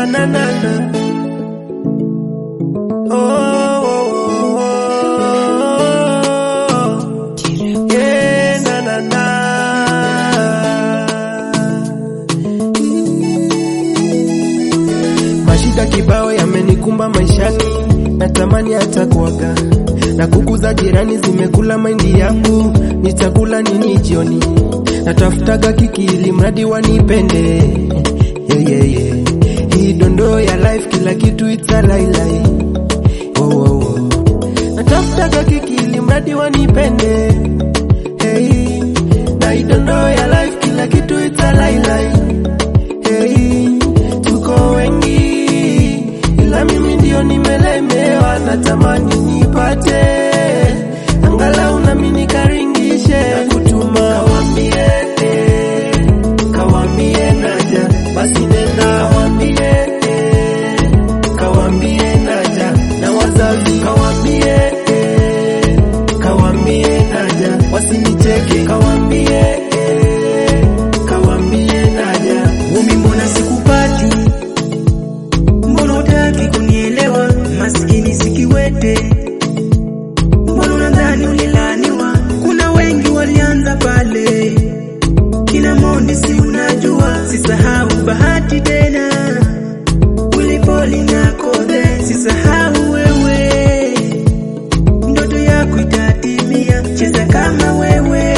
na na na na. Oh, oh, oh, oh. Yeah, na na na. Mashida kibao yamenikumba maishani, natamani hata kuaga na kuku za jirani zimekula mahindi yangu, nitakula nini jioni? Natafutaga kiki ili mradi wanipende yeah, yeah, yeah. Hii dondoo ya life, kila kitu it's a lie, lie. Oh, oh, oh. Natafutaga kiki ili mradi wanipende hey. Na hii dondoo ya life, kila kitu it's a lie, lie. Hey. Tuko wengi ila mimi ndio nimelemewa, natamani nipate angalau nami nikaringishe na kutuma kawambie, eh, kawambie naja, basi nenda kawambie, eh, kawambie naja, na wazazi kawambie, eh, kawambie naja, wasinicheke kawambie, eh, kawambie naja. Umi, mbona sikupati? Mbona hutaki kunielewa? Maskini sikiwete, mbona unadhani ulilaniwa? Kuna wengi walianza pale, kina Mondi, si unajua? Sisahau bahati tena, ulipoli na Kode, sisahau wewe, ndoto yako itatimia, cheza kama wewe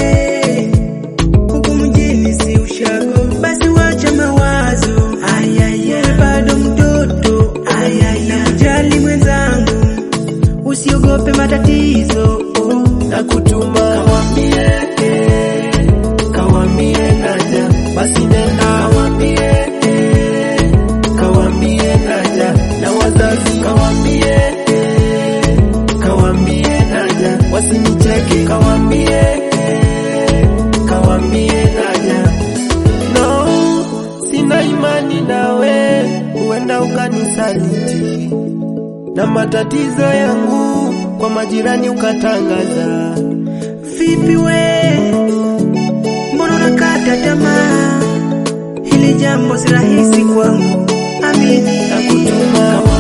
huku mjini si ushago, basi wacha mawazo. Ayaya, bado mtoto. Ayaya, jali mwenzangu, usiogope matatizo. Oh, na kutuma kawambie, eh, kawambie naja, basi nenda kawambie, eh, kawambie naja, na wazazi kawambie, eh, kawambie naja, wasinicheke kawambie, eh, kawambie naja. No, sina imani nawe, huenda ukanisaliti na matatizo yangu kwa majirani ukatangaza. vipi we, mbona unakata tamaa? Hili jambo si rahisi kwangu, amini. na kutuma